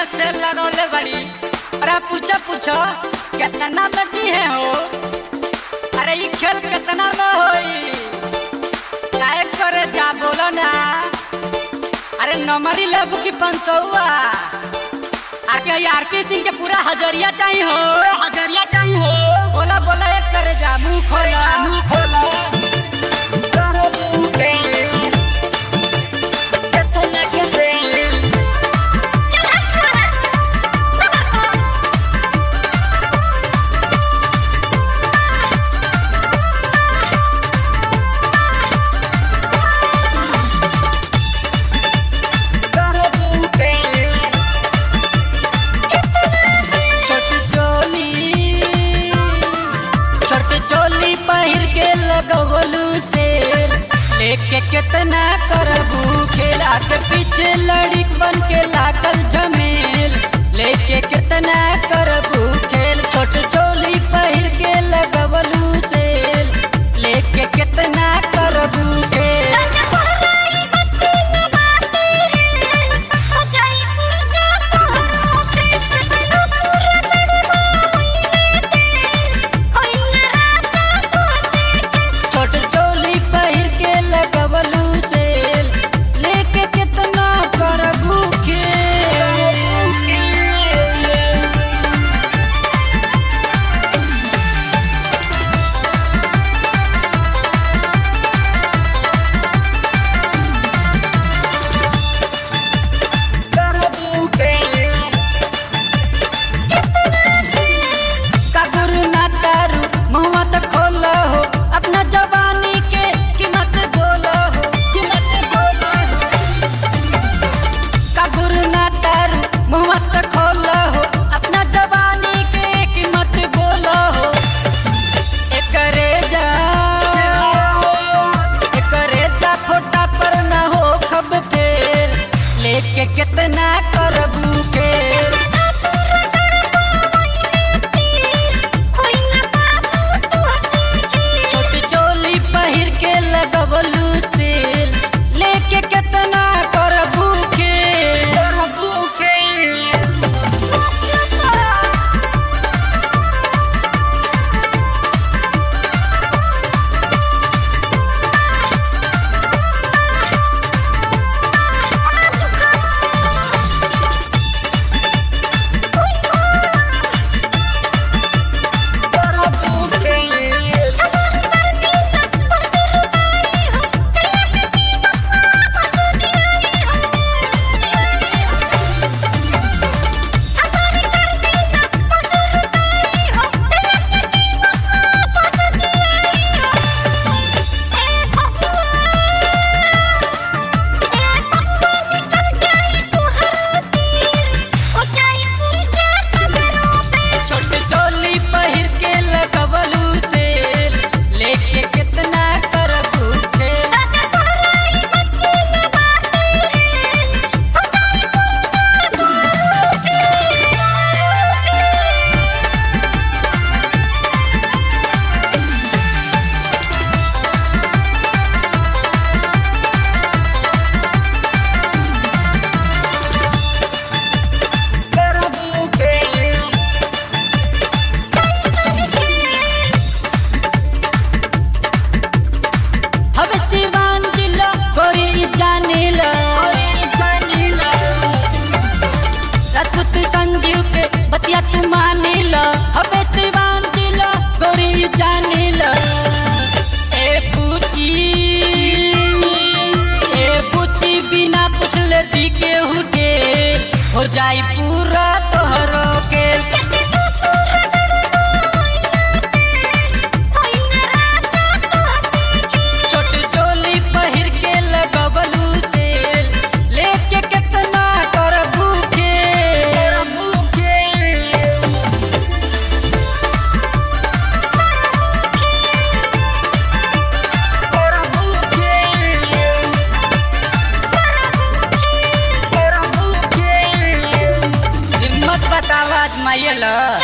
से लगौले बड़ी अरे पूछो पूछो कितना में दी है हो अरे ई खेल कितना में होई काहे करे जा बोलो ना अरे नंबर ही लेबू की पाँच सौ आके यार के सिंह के पूरा हजरिया चाहिए हो हजरिया चाहिए हो बोला बोला एक करे जा मुंह खोला मुंह खोला छोटी चोली छोटी चोली पहिर के लगवलू से लेके कितना करबू खेला के पीछे लड़िक बन के लागल जमील लेके कितना करबू खेल छोटी चोली पहिर के लगवलू से लेके कितना करबू खेल छोट चोली पहिर के लगवलू से लेके कितना करबू के कागुरु ना तारू मुँह तो खोलो हो अपना जवानी के कीमत बोलो हो कीमत बोलो हो कागुरु ना तारू मुँह तो खोलो हो अपना जवानी के कीमत बोलो हो एकरे जा एकरे जा फोटा पर ना हो खब फेल लेके कितना करबू के छोटी चोली पहिर के लगवलू से लेके कितना करबू के करबू के करबू के छोटे चोली पहिर के लगवलू से लेके कितना करबू के करबू के हवे सिवान जिला गोरी जानिला जानिला राजपूत संजीव के बतिया तू मानिला हवे सिवान जिला गोरी जानिला ए पूछी ए पूछी बिना पूछले दी के हुटे हो जाई पूरा तोहरो के छोटी चोली पहिर के लगवलू से लेके कितना करबू के करबू के करबू के करबू के हिम्मत बतावा आजमाइला